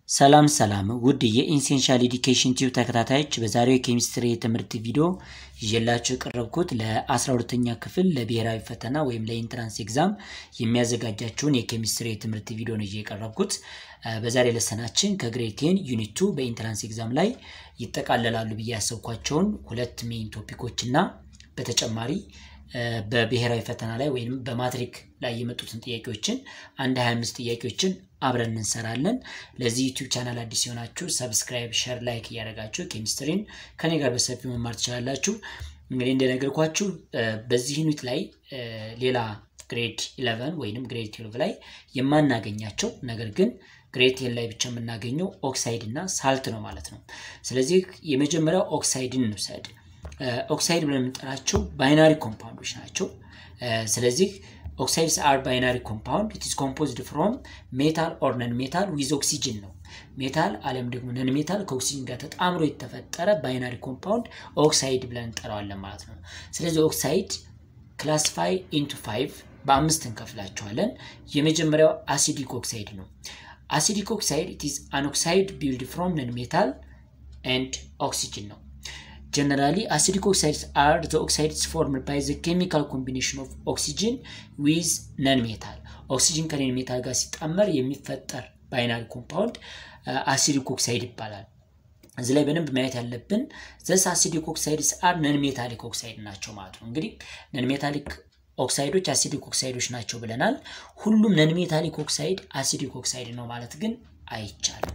ሰላም ሰላም ውድ የኢንሴንሻል ኤዲኬሽን ቲዩብ ተከታታዮች በዛሬው የኬሚስትሪ የትምህርት ቪዲዮ ይዤላችሁ የቀረብኩት ለ12ተኛ ክፍል ለብሔራዊ ፈተና ወይም ለኢንትራንስ ኤግዛም የሚያዘጋጃችሁን የኬሚስትሪ የትምህርት ቪዲዮ ነው ይዤ የቀረብኩት። በዛሬ ለሰናችን ከግሬድ ቴን ዩኒት ቱ በኢንትራንስ ኤግዛም ላይ ይጠቃለላሉ ብዬ ያሰብኳቸውን ሁለት ሜይን ቶፒኮች እና በተጨማሪ በብሔራዊ ፈተና ላይ ወይም በማትሪክ ላይ የመጡትን ጥያቄዎችን አንድ 25 ጥያቄዎችን አብረን እንሰራለን። ለዚህ ዩቲዩብ ቻናል አዲስ የሆናችሁ ሰብስክራይብ፣ ሸር፣ ላይክ እያደረጋችሁ ኬሚስትሪን ከኔ ጋር በሰፊው መማር ትችላላችሁ። እንግዲህ እንደነገርኳችሁ በዚህ ዩኒት ላይ ሌላ ግሬድ 11 ወይም ግሬድ 12 ላይ የማናገኛቸው ነገር ግን ግሬድ ቴን ላይ ብቻ የምናገኘው ኦክሳይድ እና ሳልት ነው ማለት ነው። ስለዚህ የመጀመሪያው ኦክሳይድን እንውሰድ። ኦክሳይድ ብለን የምንጠራቸው ባይናሪ ኮምፓውንዶች ናቸው። ስለዚህ ኦክሳይድስ አር ባይናሪ ኮምፓውንድ ኢት ኢዝ ኮምፖዝድ ፍሮም ሜታል ኦር ነን ሜታል ዊዝ ኦክሲጅን ነው። ሜታል አለም ደግሞ ነን ሜታል ከኦክሲጅን ጋር ተጣምሮ የተፈጠረ ባይናሪ ኮምፓውንድ ኦክሳይድ ብለን እንጠራዋለን ማለት ነው። ስለዚህ ኦክሳይድ ክላሲፋይ ኢንቱ ፋይቭ በአምስት እንከፍላቸዋለን። የመጀመሪያው አሲዲክ ኦክሳይድ ነው። አሲዲክ ኦክሳይድ ኢት ኢዝ አን ኦክሳይድ ቢልድ ፍሮም ነን ሜታል ኤንድ ኦክሲጅን ነው። Generally, acidic oxides are the oxides formed by the chemical combination of oxygen with non-metal. ኦክሲጅን ከነን ሜታል ጋር ሲጣመር የሚፈጠር ባይናሪ ኮምፓውንድ አሲዲክ ኦክሳይድ ይባላል። እዚህ ላይ በደንብ ማየት ያለብን ዘስ አሲዲክ ኦክሳይድስ አር ነን ሜታሊክ ኦክሳይድ ናቸው ማለት ነው። እንግዲህ ነን ሜታሊክ ኦክሳይዶች አሲዲክ ኦክሳይዶች ናቸው ብለናል። ሁሉም ነን ሜታሊክ ኦክሳይድ አሲዲክ ኦክሳይድ ነው ማለት ግን አይቻልም።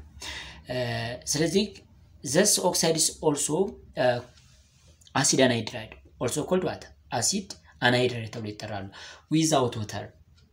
ስለዚህ ዘስ ኦክሳይድስ ኦልሶ አሲድ አናይድራይድ ኦልሶ ኮልድ ዋተር አሲድ አናይድራይድ ተብሎ ይጠራሉ። ዊዛውት ወተር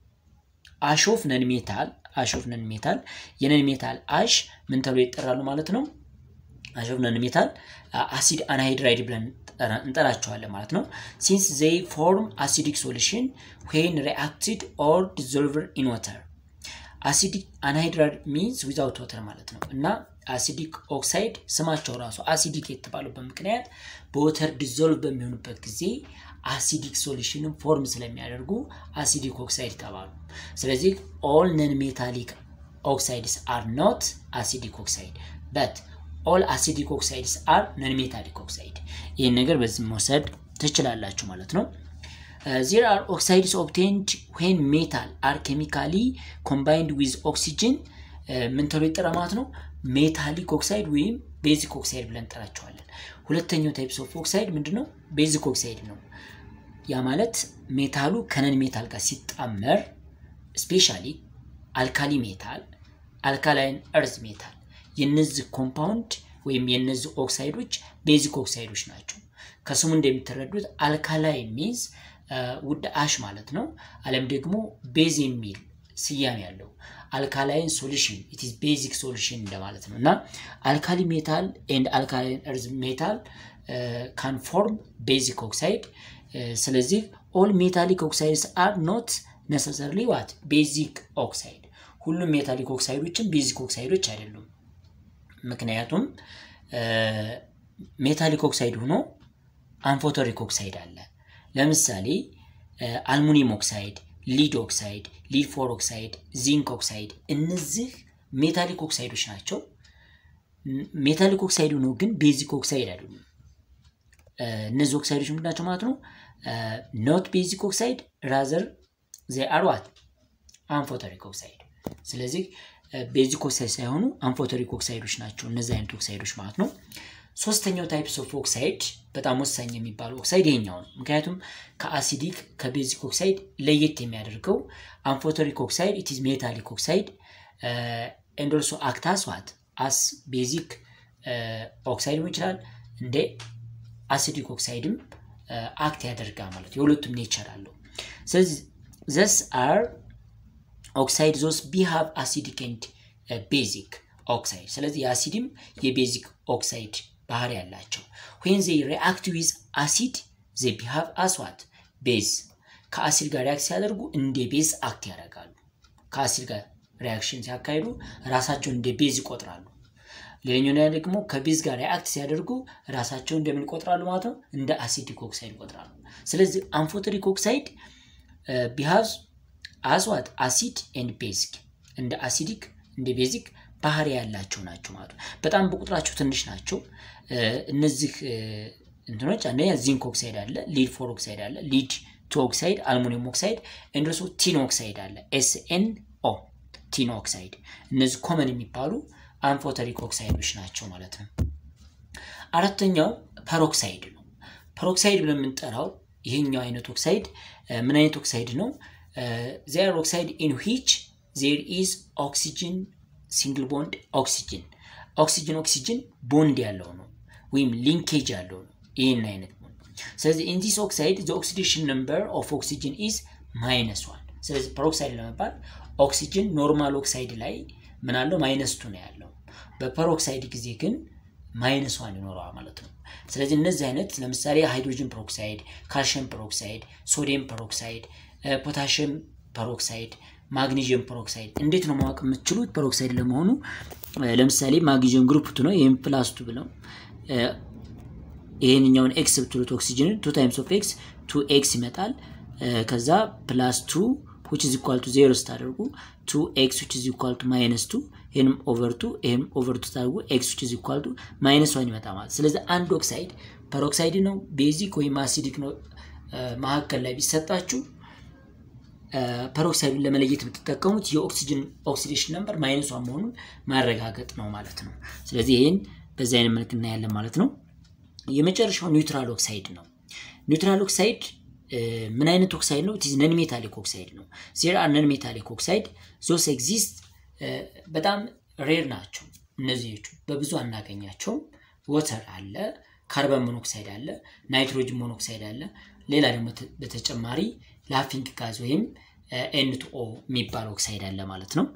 አሾፍ ነን ሜታል አሾፍ ነን ሜታል የነን ሜታል አሽ ምን ተብሎ ይጠራሉ ማለት ነው። አሾፍ ነን ሜታል አሲድ አናይድራይድ ብለን እንጠራቸዋለን ማለት ነው። ሲንስ ዘይ ፎርም አሲዲክ ሶሉሽን ዌን ሪአክትድ ኦር ዲዞልቭድ ኢን ወተር አሲዲክ አናይድራይድ ሚንስ ዊዛውት ወተር ማለት ነው እና አሲዲክ ኦክሳይድ ስማቸው ራሱ አሲዲክ የተባሉበት ምክንያት በወተር ዲዞልቭ በሚሆኑበት ጊዜ አሲዲክ ሶሉሽንን ፎርም ስለሚያደርጉ አሲዲክ ኦክሳይድ ተባሉ። ስለዚህ ኦል ነን ሜታሊክ ኦክሳይድስ አር ኖት አሲዲክ ኦክሳይድ በት ኦል አሲዲክ ኦክሳይድስ አር ነን ሜታሊክ ኦክሳይድ። ይህን ነገር በዚህ መውሰድ ትችላላችሁ ማለት ነው። ዜር አር ኦክሳይድስ ኦብቴንድ ዌን ሜታል አር ኬሚካሊ ኮምባይንድ ዊዝ ኦክሲጅን ምን ተብሎ ይጠራ ማለት ነው። ሜታሊክ ኦክሳይድ ወይም ቤዚክ ኦክሳይድ ብለን እንጠራቸዋለን። ሁለተኛው ታይፕስ ኦፍ ኦክሳይድ ምንድን ነው? ቤዚክ ኦክሳይድ ነው። ያ ማለት ሜታሉ ከነን ሜታል ጋር ሲጣመር ስፔሻሊ አልካሊ ሜታል፣ አልካላይን እርዝ ሜታል የነዚህ ኮምፓውንድ ወይም የነዚህ ኦክሳይዶች ቤዚክ ኦክሳይዶች ናቸው። ከስሙ እንደሚተረዱት አልካላይ ሚንስ ውድ አሽ ማለት ነው። አለም ደግሞ ቤዝ የሚል ስያሜ ያለው አልካላይን ሶሉሽን ኢት ኢዝ ቤዚክ ሶሉሽን እንደማለት ነው እና አልካሊ ሜታል ኤንድ አልካላይን እርዝ ሜታል ካን ፎርም ቤዚክ ኦክሳይድ። ስለዚህ ኦል ሜታሊክ ኦክሳይድስ አር ኖት ነሰሰርሊ ዋት ቤዚክ ኦክሳይድ። ሁሉም ሜታሊክ ኦክሳይዶችን ቤዚክ ኦክሳይዶች አይደሉም። ምክንያቱም ሜታሊክ ኦክሳይድ ሆኖ አንፎቶሪክ ኦክሳይድ አለ። ለምሳሌ አልሙኒየም ኦክሳይድ ሊድ ኦክሳይድ፣ ሊድ ፎር ኦክሳይድ፣ ዚንክ ኦክሳይድ እነዚህ ሜታሊክ ኦክሳይዶች ናቸው። ሜታሊክ ኦክሳይድ ሆነው ግን ቤዚክ ኦክሳይድ አይደሉም። እነዚህ ኦክሳይዶች ምንድን ናቸው ማለት ነው? ኖት ቤዚክ ኦክሳይድ ራዘር ዘይ አር ዋት አንፎተሪክ ኦክሳይድ። ስለዚህ ቤዚክ ኦክሳይድ ሳይሆኑ አንፎተሪክ ኦክሳይዶች ናቸው እነዚህ አይነት ኦክሳይዶች ማለት ነው። ሶስተኛው ታይፕስ ኦፍ ኦክሳይድ በጣም ወሳኝ የሚባለው ኦክሳይድ ይሄኛው ነው። ምክንያቱም ከአሲዲክ ከቤዚክ ኦክሳይድ ለየት የሚያደርገው አንፎቶሪክ ኦክሳይድ ኢት ኢዝ ሜታሊክ ኦክሳይድ ኤንድ ኦልሶ አክታስ ዋት አስ ቤዚክ ኦክሳይድ ሊሆን ይችላል እንደ አሲዲክ ኦክሳይድም አክት ያደርጋል ማለት የሁለቱም ኔቸር አለው። ስለዚህ ዘስ አር ኦክሳይድ ዞስ ቢሃቭ አሲዲክ ኤንድ ቤዚክ ኦክሳይድ ስለዚህ የአሲድም የቤዚክ ኦክሳይድ ባህሪ ያላቸው ዌን ዘይ ሪአክት ዊዝ አሲድ ዘይ ቢሃቭ አስዋት ቤዝ ከአሲድ ጋር ሪያክት ሲያደርጉ እንደ ቤዝ አክት ያደርጋሉ። ከአሲድ ጋር ሪያክሽን ሲያካሂዱ ራሳቸውን እንደ ቤዝ ይቆጥራሉ። ሌላኛው ደግሞ ከቤዝ ጋር ሪአክት ሲያደርጉ ራሳቸውን እንደምን ይቆጥራሉ ማለት ነው? እንደ አሲዲክ ኦክሳይድ ይቆጥራሉ። ስለዚህ አንፎቶሪክ ኦክሳይድ ቢሃቭ አስዋት አሲድ ኤንድ ቤዚክ እንደ አሲዲክ እንደ ቤዚክ ባህሪ ያላቸው ናቸው ማለት ነው። በጣም በቁጥራቸው ትንሽ ናቸው። እነዚህ እንትኖች አንደኛ ዚንክ ኦክሳይድ አለ፣ ሊድ ፎር ኦክሳይድ አለ፣ ሊድ ቱ ኦክሳይድ፣ አልሙኒየም ኦክሳይድ እንደሱ ቲን ኦክሳይድ አለ፣ ኤስኤን ኦ ቲን ኦክሳይድ። እነዚህ ኮመን የሚባሉ አንፎተሪክ ኦክሳይዶች ናቸው ማለት ነው። አራተኛው ፐሮክሳይድ ነው። ፐሮክሳይድ ብለን የምንጠራው ይሄኛው አይነት ኦክሳይድ ምን አይነት ኦክሳይድ ነው? ዜር ኦክሳይድ ኢን ዊች ዜር ኢዝ ኦክሲጅን ሲንግል ቦንድ ኦክሲጅን ኦክሲጅን ኦክሲጅን ቦንድ ያለው ነው ወይም ሊንኬጅ ያለው ነው ይህን አይነት ነው። ስለዚህ ኢን ዚስ ኦክሳይድ ዘ ኦክሲዴሽን ነምበር ኦፍ ኦክሲጅን ኢዝ ማይነስ ዋን። ስለዚህ ፐሮክሳይድ ለመባል ኦክሲጅን ኖርማል ኦክሳይድ ላይ ምን አለው ማይነስ ቱ ነው ያለው። በፐሮክሳይድ ጊዜ ግን ማይነስ ዋን ይኖረዋል ማለት ነው። ስለዚህ እነዚህ አይነት ለምሳሌ ሃይድሮጅን ፐሮክሳይድ፣ ካልሽየም ፐሮክሳይድ፣ ሶዲየም ፐሮክሳይድ፣ ፖታሽየም ፐሮክሳይድ፣ ማግኒዥየም ፐሮክሳይድ እንዴት ነው ማወቅ የምትችሉት ፐሮክሳይድ ለመሆኑ? ለምሳሌ ማግኒዥየም ግሩፕ ቱ ነው ይህም ፕላስ ቱ ብለው ይህንኛውን ኤክስ ብትሉት ኦክሲጅንን ቱ ታይምስ ኦፍ ኤክስ ቱ ኤክስ ይመጣል። ከዛ ፕላስ ቱ ዊች ኢዝ ኢኳል ቱ ዜሮ ስታደርጉ ቱ ኤክስ ዊች ኢዝ ኢኳል ቱ ማይነስ ቱ ይህንም ኦቨር ቱ ይህም ኦቨር ቱ ስታደርጉ ኤክስ ዊች ኢዝ ኢኳል ቱ ማይነስ ዋን ይመጣ ማለት። ስለዚህ አንድ ኦክሳይድ ፐሮክሳይድ ነው ቤዚክ ወይም አሲዲክ ነው መካከል ላይ ቢሰጣችሁ ፐሮክሳይዱን ለመለየት የምትጠቀሙት የኦክሲጅን ኦክሲዴሽን ነምበር ማይነስ ዋን መሆኑን ማረጋገጥ ነው ማለት ነው። ስለዚህ ይህን በዚህ አይነት መልክ እናያለን ማለት ነው። የመጨረሻው ኒውትራል ኦክሳይድ ነው። ኒውትራል ኦክሳይድ ምን አይነት ኦክሳይድ ነው? ቲዝ ነን ሜታሊክ ኦክሳይድ ነው። ዜር አር ነን ሜታሊክ ኦክሳይድ ዞስ ኤግዚስት በጣም ሬር ናቸው። እነዚዎቹ በብዙ አናገኛቸውም። ወተር አለ፣ ካርበን ሞኖክሳይድ አለ፣ ናይትሮጅን ሞኖክሳይድ አለ። ሌላ ደግሞ በተጨማሪ ላፊንግ ጋዝ ወይም ኤንቱኦ የሚባል ኦክሳይድ አለ ማለት ነው።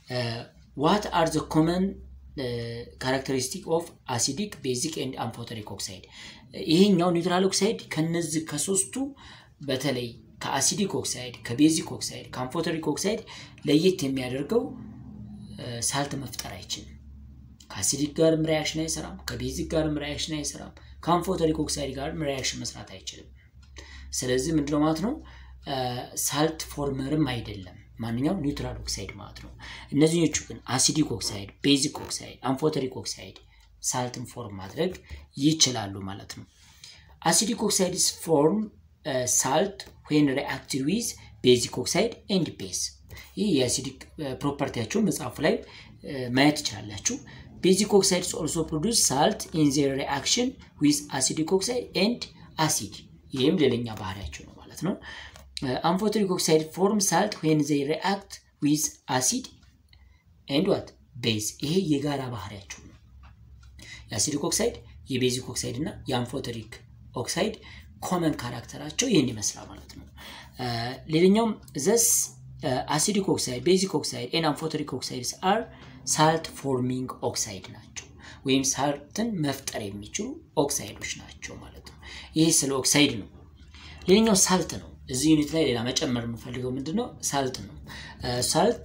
ዋት አር ዘ ኮመን ካራክተሪስቲክ ኦፍ አሲዲክ ቤዚክ ኤንድ አምፎተሪክ ኦክሳይድ። ይሄኛው ኒውትራል ኦክሳይድ ከነዚህ ከሶስቱ በተለይ ከአሲዲክ ኦክሳይድ፣ ከቤዚክ ኦክሳይድ፣ ከአምፎተሪክ ኦክሳይድ ለየት የሚያደርገው ሳልት መፍጠር አይችልም። ከአሲዲክ ጋርም ሪያክሽን አይሰራም፣ ከቤዚክ ጋርም ሪያክሽን አይሰራም፣ ከአምፎተሪክ ኦክሳይድ ጋርም ሪያክሽን መስራት አይችልም። ስለዚህ ምንድነው ማለት ነው ሳልት ፎርመርም አይደለም ማንኛውም ኒውትራል ኦክሳይድ ማለት ነው። እነዚህኞቹ ግን አሲዲክ ኦክሳይድ፣ ቤዚክ ኦክሳይድ፣ አምፎተሪክ ኦክሳይድ ሳልትን ፎርም ማድረግ ይችላሉ ማለት ነው። አሲዲክ ኦክሳይድስ ፎርም ሳልት ዌን ሪአክትድ ዊዝ ቤዚክ ኦክሳይድ ኤንድ ቤዝ። ይህ የአሲዲክ ፕሮፐርቲያቸውን መጽሐፉ ላይ ማየት ትችላላችሁ። ቤዚክ ኦክሳይድስ ኦልሶ ፕሮዱስ ሳልት ኢን ዜር ሪአክሽን ዊዝ አሲዲክ ኦክሳይድ ኤንድ አሲድ። ይህም ሌላኛ ባህሪያቸው ነው ማለት ነው። አምፎተሪክ ኦክሳይድ ፎርም ሳልት ዌን ዘይ ሪአክት ዊዝ አሲድ ኤንድ ዋት ቤዝ። ይሄ የጋራ ባህሪያቸው ነው። የአሲዲክ ኦክሳይድ፣ የቤዚክ ኦክሳይድ እና የአምፎተሪክ ኦክሳይድ ኮመን ካራክተራቸው ይህን ይመስላል ማለት ነው። ሌላኛውም ዘስ አሲዲክ ኦክሳይድ፣ ቤዚክ ኦክሳይድ ኤን አምፎተሪክ ኦክሳይድስ አር ሳልት ፎርሚንግ ኦክሳይድ ናቸው ወይም ሳልትን መፍጠር የሚችሉ ኦክሳይዶች ናቸው ማለት ነው። ይህ ስለ ኦክሳይድ ነው። ሌላኛው ሳልት ነው። እዚህ ዩኒት ላይ ሌላ መጨመር የምፈልገው ምንድን ነው? ሳልት ነው። ሳልት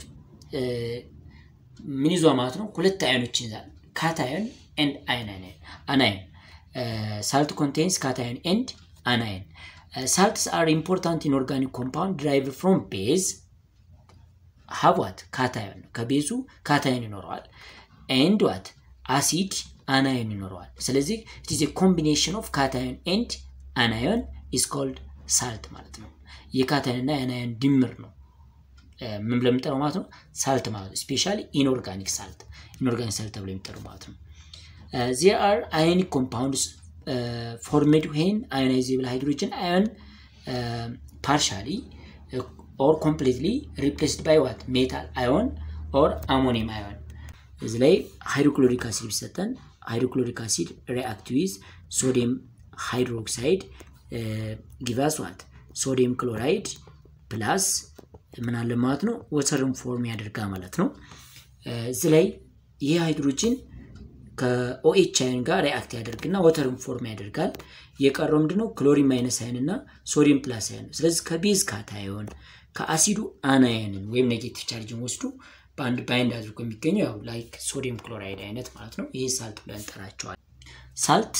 ምን ይዟ ማለት ነው? ሁለት አዮኖችን ይዛል። ካታዮን ኤንድ አናዮን። ሳልት ኮንቴንስ ካታዮን ኤንድ አናዮን። ሳልትስ አር ኢምፖርታንት ኢን ኦርጋኒክ ኮምፓውንድ ድራይቭ ፍሮም ቤዝ ሀቧት ካታዮን ነው። ከቤዙ ካታዮን ይኖረዋል። ኤንድ ዋት አሲድ አናዮን ይኖረዋል። ስለዚህ ኢትስ ኮምቢኔሽን ኦፍ ካታዮን ኤንድ አናዮን ኢስ ኮልድ ሳልት ማለት ነው። የካታዮን እና የአናዮን ድምር ነው ምን ብለን የምንጠራው ማለት ነው ሳልት ማለት ነው። ስፔሻሊ ኢንኦርጋኒክ ሳልት ኢንኦርጋኒክ ሳልት ተብሎ የሚጠሩ ማለት ነው። ዜር አር አዮኒክ ኮምፓውንድስ ፎርሜድ ዌን አዮናይዜብል ሃይድሮጅን አዮን ፓርሻሊ ኦር ኮምፕሊትሊ ሪፕሌስድ ባይ ዋት ሜታል አዮን ኦር አሞኒየም አዮን። እዚህ ላይ ሃይድሮክሎሪክ አሲድ ቢሰጠን ሃይድሮክሎሪክ አሲድ ሪአክት ዊዝ ሶዲየም ሃይድሮክሳይድ ጊቫስ ዋት ሶዲየም ክሎራይድ ፕላስ ምን አለ ማለት ነው ወተርን ፎርም ያደርጋ ማለት ነው። እዚህ ላይ ይህ ሃይድሮጅን ከኦኤች አይን ጋር ሪአክት ያደርግና ወተርን ፎርም ያደርጋል። የቀረው ምንድነው ክሎሪን ማይነስ አይን እና ሶዲየም ፕላስ አይን ነው። ስለዚህ ከቤዝ ካታዮን ከአሲዱ አናየንን ወይም ኔጌቲቭ ቻርጅን ወስዱ በአንድ ባይንድ አድርጎ የሚገኘው ያው ላይክ ሶዲየም ክሎራይድ አይነት ማለት ነው። ይህ ሳልት ብለን እንጠራቸዋል። ሳልት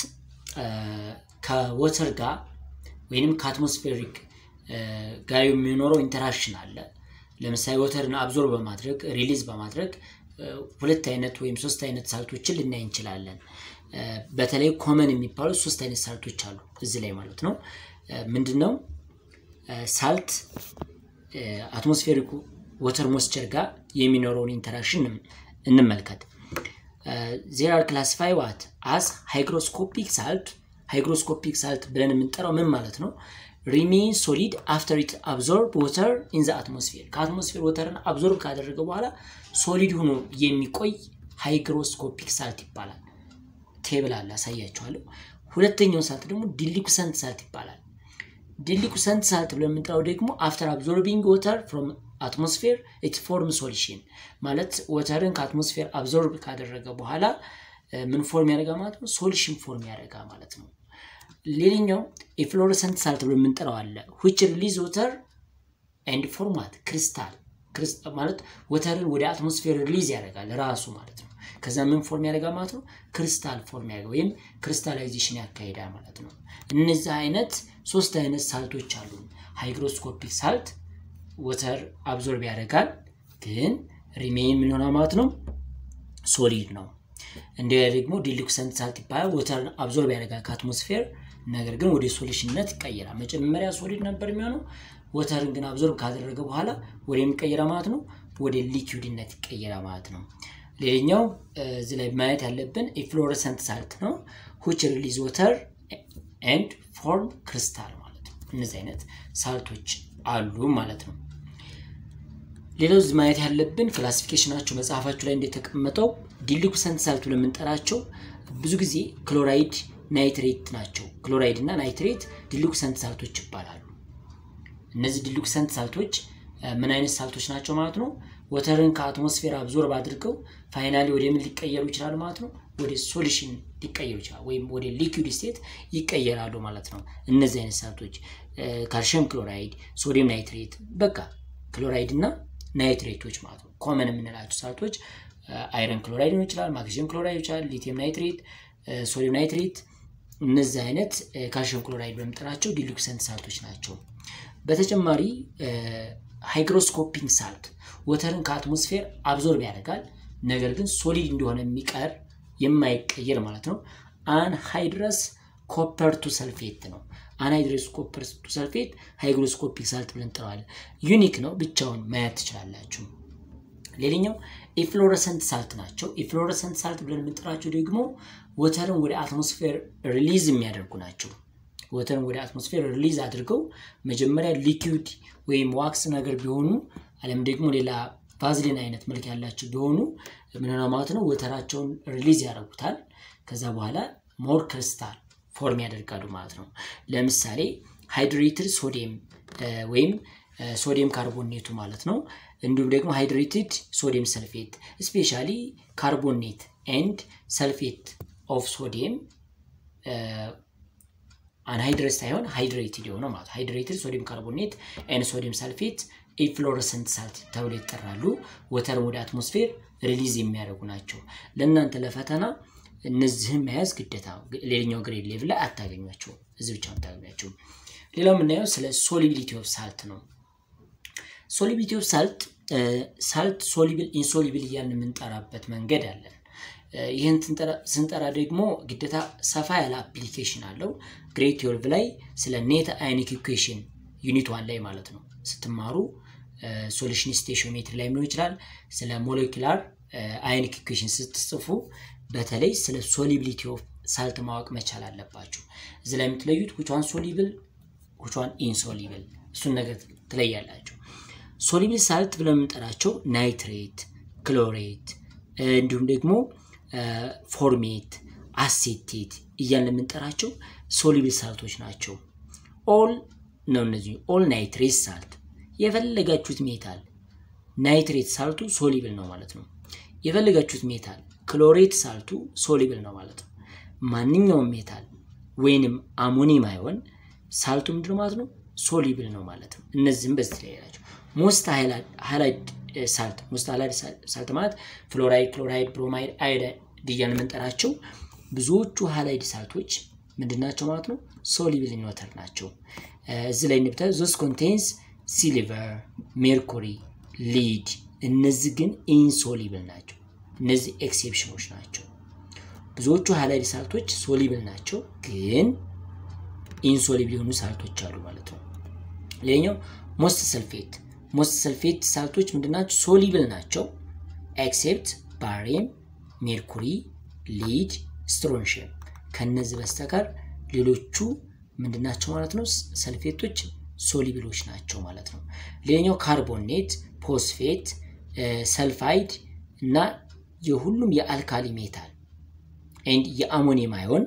ከወተር ጋር ወይንም ከአትሞስፌሪክ ጋር የሚኖረው ኢንተራክሽን አለ። ለምሳሌ ወተርን አብዞር በማድረግ ሪሊዝ በማድረግ ሁለት አይነት ወይም ሶስት አይነት ሳልቶችን ልናይ እንችላለን። በተለይ ኮመን የሚባሉ ሶስት አይነት ሳልቶች አሉ እዚህ ላይ ማለት ነው። ምንድን ነው ሳልት አትሞስፌሪክ ወተር ሞስቸር ጋር የሚኖረውን ኢንተራክሽን እንመልከት። ዜር አር ክላሲፋይ ዋት አስ ሃይግሮስኮፒክ ሳልት ሃይግሮስኮፒክ ሳልት ብለን የምንጠራው ምን ማለት ነው? ሪሜን ሶሊድ አፍተር ኢት አብዞርብ ወተር ኢን ዘ አትሞስፌር ከአትሞስፌር ወተርን አብዞርብ ካደረገ በኋላ ሶሊድ ሆኖ የሚቆይ ሃይግሮስኮፒክ ሳልት ይባላል። ቴብል አለ አሳያችኋለሁ። ሁለተኛው ሳልት ደግሞ ዲሊኩሰንት ሳልት ይባላል። ዲሊኩሰንት ሳልት ብለን የምንጠራው ደግሞ አፍተር አብዞርቢንግ ወተር ፍሮም አትሞስፌር ኢት ፎርም ሶሉሽን ማለት ወተርን ከአትሞስፌር አብዞርብ ካደረገ በኋላ ምን ፎርም ያደርጋ ማለት ነው? ሶሉሽን ፎርም ያደርጋ ማለት ነው። ሌላኛው የፍሎረሰንት ሳልት ብሎ የምንጠራው አለ ዊች ሪሊዝ ወተር ኤንድ ፎርማት ክሪስታል ማለት ወተርን ወደ አትሞስፌር ሪሊዝ ያደርጋል ራሱ ማለት ነው። ከዛ ምን ፎርም ያደርጋ ማለት ነው? ክሪስታል ፎርም ያደርጋ ወይም ክሪስታላይዜሽን ያካሂዳል ማለት ነው። እነዚህ አይነት ሶስት አይነት ሳልቶች አሉ። ሃይግሮስኮፒክ ሳልት ወተር አብዞርብ ያደርጋል፣ ግን ሪሜይን ምን ሆና ማለት ነው ሶሊድ ነው። እንዲያ ደግሞ ዲሉክሰንት ሳልት ይባላል። ወተርን አብዞርብ ያደርጋል ከአትሞስፌር ነገር ግን ወደ ሶሉሽንነት ይቀየራል። መጀመሪያ ሶሊድ ነበር የሚሆነው። ወተርን ግን አብዞርብ ካደረገ በኋላ ወደ የሚቀየራ ማለት ነው ወደ ሊኪውድነት ይቀየራ ማለት ነው። ሌላኛው እዚህ ላይ ማየት ያለብን የፍሎረሰንት ሳልት ነው ሁች ሪሊዝ ወተር ኤንድ ፎርም ክሪስታል ማለት ነው። እነዚህ አይነት ሳልቶች አሉ ማለት ነው። ሌላው እዚህ ማየት ያለብን ክላሲፊኬሽናቸው መጽሐፋችሁ ላይ እንደተቀመጠው ዲሊኩሰንት ሳልት ብለን የምንጠራቸው ብዙ ጊዜ ክሎራይድ ናይትሬት ናቸው። ክሎራይድ እና ናይትሬት ዲሉክሰንት ሳልቶች ይባላሉ። እነዚህ ዲሉክሰንት ሳልቶች ምን አይነት ሳልቶች ናቸው ማለት ነው? ወተርን ከአትሞስፌር አብዞርብ አድርገው ፋይናሊ ወደ ምን ሊቀየሩ ይችላሉ ማለት ነው? ወደ ሶሉሽን ሊቀየሩ ይችላሉ፣ ወይም ወደ ሊኩዊድ ስቴት ይቀየራሉ ማለት ነው። እነዚህ አይነት ሳልቶች ካልሽየም ክሎራይድ፣ ሶዲየም ናይትሬት፣ በቃ ክሎራይድ እና ናይትሬቶች ማለት ነው። ኮመን የምንላቸው ሳልቶች አይረን ክሎራይድ ሊሆን ይችላል፣ ማግኔዥየም ክሎራይድ ይችላል፣ ሊቲየም ናይትሬት፣ ሶዲየም ናይትሬት እነዚህ አይነት ካልሽየም ክሎራይድ በምጠራቸው ዲሉክሰንት ሳልቶች ናቸው። በተጨማሪ ሃይግሮስኮፒንግ ሳልት ወተርን ከአትሞስፌር አብዞርብ ያደርጋል፣ ነገር ግን ሶሊድ እንደሆነ የሚቀር የማይቀየር ማለት ነው። አንሃይድረስ ኮፐር ቱ ሰልፌት ነው። አንሃይድረስ ኮፐር ቱ ሰልፌት ሃይግሮስኮፒክ ሳልት ብለን እንጠራዋለን። ዩኒክ ነው፣ ብቻውን ማየት ትችላላችሁ። ሌላኛው ኢፍሎረሰንት ሳልት ናቸው። ኢፍሎረሰንት ሳልት ብለን የምንጠራቸው ደግሞ ወተርን ወደ አትሞስፌር ሪሊዝ የሚያደርጉ ናቸው። ወተርን ወደ አትሞስፌር ሪሊዝ አድርገው መጀመሪያ ሊኪዊድ ወይም ዋክስ ነገር ቢሆኑ አለም ደግሞ ሌላ ቫዝሊን አይነት መልክ ያላቸው ቢሆኑ ምንሆነ ማለት ነው ወተራቸውን ሪሊዝ ያደርጉታል። ከዛ በኋላ ሞር ክሪስታል ፎርም ያደርጋሉ ማለት ነው። ለምሳሌ ሃይድሬትድ ሶዲየም ወይም ሶዲየም ካርቦኔቱ ማለት ነው። እንዲሁም ደግሞ ሃይድሬትድ ሶዲየም ሰልፌት ስፔሻሊ ካርቦኔት ኤንድ ሰልፌት ኦፍ ሶዲየም አንሃይድሬት ሳይሆን ሃይድሬትድ የሆነው ማለት ሃይድሬትድ ሶዲየም ካርቦኔት ኤንድ ሶዲየም ሰልፌት ኢፍሎረሰንት ሳልት ተብሎ ይጠራሉ። ወተርን ወደ አትሞስፌር ሪሊዝ የሚያደርጉ ናቸው። ለእናንተ ለፈተና እነዚህን መያዝ ግዴታ። ሌላኛው ግሬድ ሌቭል ላይ አታገኟቸው፣ እዚህ ብቻ አታገኟቸው። ሌላው የምናየው ስለ ሶሊቢሊቲ ኦፍ ሳልት ነው። ሶሊቢሊቲ ኦፍ ሳልት ሳልት ሶሊብል ኢንሶሊብል እያልን የምንጠራበት መንገድ አለን። ይህን ስንጠራ ደግሞ ግዴታ ሰፋ ያለ አፕሊኬሽን አለው። ግሬድ ትዌልቭ ላይ ስለ ኔት አዮኒክ ኢኩዌሽን ዩኒት ዋን ላይ ማለት ነው ስትማሩ ሶሉሽን ስቴሽዮሜትሪ ላይ ሊሆን ይችላል። ስለ ሞሌኪላር አዮኒክ ኢኩዌሽን ስትጽፉ በተለይ ስለ ሶሊቢሊቲ ኦፍ ሳልት ማወቅ መቻል አለባችሁ። እዚህ ላይ የምትለዩት ውቿን ሶሊብል ውቿን ኢንሶሊብል እሱን ነገር ትለያላችሁ። ሶሊብል ሳልት ብለን የምንጠራቸው ናይትሬት፣ ክሎሬት እንዲሁም ደግሞ ፎርሜት፣ አሴቴት እያልን የምንጠራቸው ሶሊብል ሳልቶች ናቸው። ኦል ነው እነዚህ ኦል ናይትሬት ሳልት የፈለጋችሁት ሜታል ናይትሬት ሳልቱ ሶሊብል ነው ማለት ነው። የፈለጋችሁት ሜታል ክሎሬት ሳልቱ ሶሊብል ነው ማለት ነው። ማንኛውም ሜታል ወይንም አሞኒየም አይሆን ሳልቱ ምንድነው ማለት ነው ሶሊብል ነው ማለት ነው። እነዚህም በዚህ ላይ ናቸው። ሞስት ሃይላይድ ሳልት ሞስት ሃይላይድ ሳልት ማለት ፍሎራይድ፣ ክሎራይድ፣ ብሮማይድ፣ አይዳይድ እያልን የምንጠራቸው ብዙዎቹ ሃይላይድ ሳልቶች ምንድናቸው ማለት ነው ሶሊብል ኢን ወተር ናቸው። እዚህ ላይ እንደምታዩ ዞስ ኮንቴንስ ሲሊቨር፣ ሜርኩሪ፣ ሊድ እነዚህ ግን ኢንሶሊብል ናቸው። እነዚህ ኤክሴፕሽኖች ናቸው። ብዙዎቹ ሃላይድ ሳልቶች ሶሊብል ናቸው፣ ግን ኢንሶሊብል የሆኑ ሳልቶች አሉ ማለት ነው። ሌላኛው ሞስት ሰልፌት ሞስት ሰልፌት ሳልቶች ምንድናቸው? ሶሊብል ናቸው ኤክሴፕት ባሬም፣ ሜርኩሪ፣ ሊድ፣ ስትሮንሽየም ከነዚህ በስተቀር ሌሎቹ ምንድናቸው ማለት ነው? ሰልፌቶች ሶሊብሎች ናቸው ማለት ነው። ሌላኛው ካርቦኔት፣ ፎስፌት፣ ሰልፋይድ እና የሁሉም የአልካሊ ሜታል ኤንድ የአሞኒየም አዮን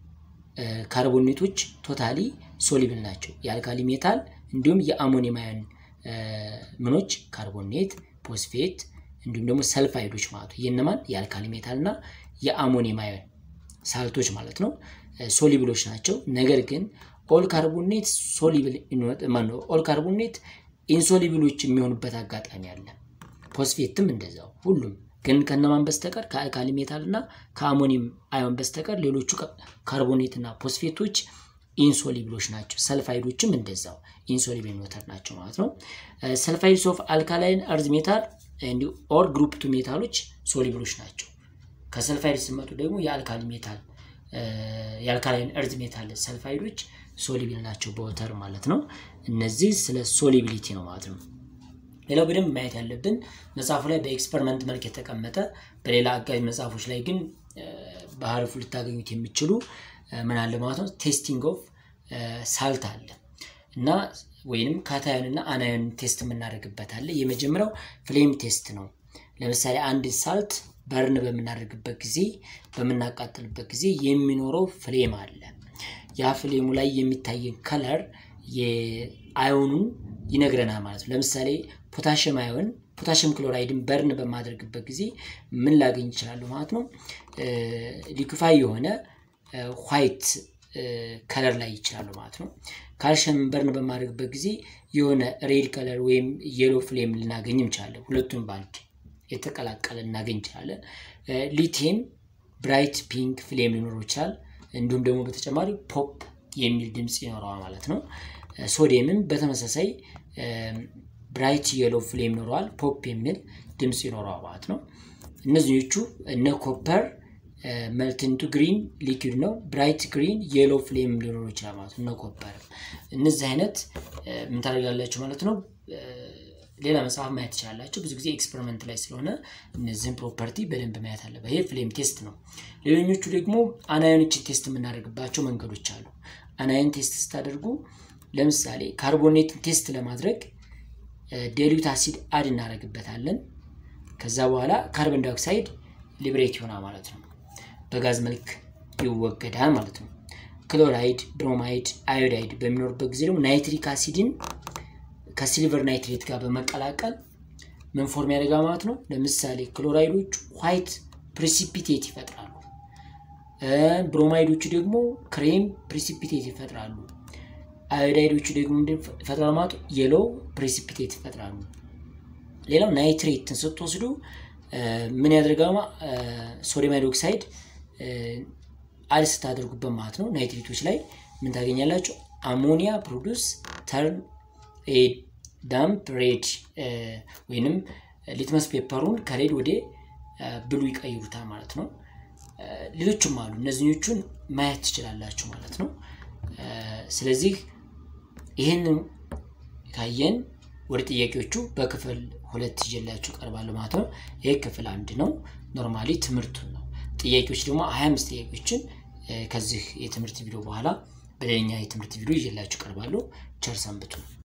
ካርቦኔቶች ቶታሊ ሶሊብል ናቸው። የአልካሊ ሜታል እንዲሁም የአሞኒየም አዮን ምኖች ካርቦኔት፣ ፎስፌት እንዲሁም ደግሞ ሰልፋይዶች ማለት ነው። የነማን የአልካሊ ሜታል እና የአሞኒየም አዮን ሳልቶች ማለት ነው ሶሊብሎች ናቸው። ነገር ግን ኦል ካርቦኔት ሶሊብል ማነው ኦል ካርቦኔት ኢንሶሊብሎች የሚሆኑበት አጋጣሚ አለ። ፎስፌትም እንደዛው ሁሉም ግን ከነማን በስተቀር ከአልካሊ ሜታል እና ከአሞኒየም አዮን በስተቀር ሌሎቹ ካርቦኔት እና ፎስፌቶች ኢንሶሊብሎች ናቸው። ሰልፋይዶችም እንደዛው ኢንሶሊብል ሜታል ናቸው ማለት ነው። ሰልፋይድስ ኦፍ አልካላይን እርዝ ሜታል እንዲሁ ኦር ግሩፕ ቱ ሜታሎች ሶሊብሎች ናቸው። ከሰልፋይድ ስመጡ ደግሞ የአልካሊ ሜታል የአልካላይን እርዝ ሜታል ሰልፋይዶች ሶሊብል ናቸው በወተር ማለት ነው። እነዚህ ስለ ሶሊቢሊቲ ነው ማለት ነው። ሌላው በደንብ ማየት ያለብን መጽሐፉ ላይ በኤክስፐሪመንት መልክ የተቀመጠ በሌላ አጋዥ መጽሐፎች ላይ ግን በሀሪፉ ልታገኙት የሚችሉ ምን አለ ማለት ነው ቴስቲንግ ኦፍ ሳልት አለ እና ወይንም ካታዮን እና አናዮን ቴስት የምናደርግበት አለ። የመጀመሪያው ፍሌም ቴስት ነው። ለምሳሌ አንድ ሳልት በርን በምናደርግበት ጊዜ በምናቃጥልበት ጊዜ የሚኖረው ፍሌም አለ። ያ ፍሌሙ ላይ የሚታየን ከለር የአዮኑን ይነግረናል ማለት ነው። ለምሳሌ ፖታሽም አዮን ፖታሽም ክሎራይድን በርን በማድረግበት ጊዜ ምን ላገኝ ይችላሉ ማለት ነው ሊኩፋይ የሆነ ዋይት ከለር ላይ ይችላሉ ማለት ነው። ካልሽየም በርን በማድረግበት ጊዜ የሆነ ሬድ ከለር ወይም የሎ ፍሌም ልናገኝ እንችላለን። ሁለቱም ባንድ የተቀላቀለ እናገኝ እንችላለን። ሊቲየም ብራይት ፒንክ ፍሌም ሊኖረው ይችላል። እንዲሁም ደግሞ በተጨማሪ ፖፕ የሚል ድምፅ ይኖረዋል ማለት ነው። ሶዲየምም በተመሳሳይ ብራይት የሎ ፍሌም ይኖረዋል፣ ፖፕ የሚል ድምፅ ይኖረዋል ማለት ነው። እነዚኞቹ እነ ኮፐር መልትንቱ ግሪን ሊኩድ ነው። ብራይት ግሪን የሎ ፍሌም ሊኖረው ይችላል ማለት ነው። እነ ኮፐር እነዚህ አይነት ምን ታደርጋላችሁ ማለት ነው። ሌላ መጽሐፍ ማየት ትችላላችሁ። ብዙ ጊዜ ኤክስፐሪመንት ላይ ስለሆነ እነዚህን ፕሮፐርቲ በደንብ ማየት አለበት። ይሄ ፍሌም ቴስት ነው። ሌሎኞቹ ደግሞ አናዮኖችን ቴስት የምናደርግባቸው መንገዶች አሉ። አናዮን ቴስት ስታደርጉ ለምሳሌ ካርቦኔትን ቴስት ለማድረግ ዴሊዩት አሲድ አድ እናደርግበታለን። ከዛ በኋላ ካርቦን ዳይኦክሳይድ ሊብሬት ይሆናል ማለት ነው። በጋዝ መልክ ይወገዳል ማለት ነው። ክሎራይድ፣ ብሮማይድ፣ አዮዳይድ በሚኖርበት ጊዜ ደግሞ ናይትሪክ አሲድን ከሲልቨር ናይትሬት ጋር በመቀላቀል ምን ፎርም ያደርጋል ማለት ነው። ለምሳሌ ክሎራይዶቹ ዋይት ፕሪሲፒቴት ይፈጥራሉ። ብሮማይዶቹ ደግሞ ክሬም ፕሪሲፒቴት ይፈጥራሉ። አዮዳይዶቹ ደግሞ ይፈጥራሉ ማለት የሎ ፕሪሲፒቴት ይፈጥራሉ። ሌላው ናይትሬትን ስትወስዱ ምን ያደርጋል? ሶዲየም ሃይድሮክሳይድ አድ ስታደርጉበት ማለት ነው ናይትሬቶች ላይ ምን ታገኛላችሁ? አሞኒያ ፕሮዱስ ተርን ዳምፕ ሬድ ወይንም ሊትመስ ፔፐሩን ከሬድ ወደ ብሉ ይቀይሩታል ማለት ነው። ሌሎችም አሉ። እነዚኞቹን ማየት ትችላላችሁ ማለት ነው። ስለዚህ ይህንን ካየን ወደ ጥያቄዎቹ በክፍል ሁለት ይዤላችሁ ቀርባለሁ ማለት ነው። ይህ ክፍል አንድ ነው። ኖርማሊ ትምህርቱን ነው። ጥያቄዎች ደግሞ ሀያ አምስት ጥያቄዎችን ከዚህ የትምህርት ቪዲዮ በኋላ በሌላኛ የትምህርት ቪዲዮ ይዤላችሁ ቀርባለሁ። ቸር ሰንብቱ።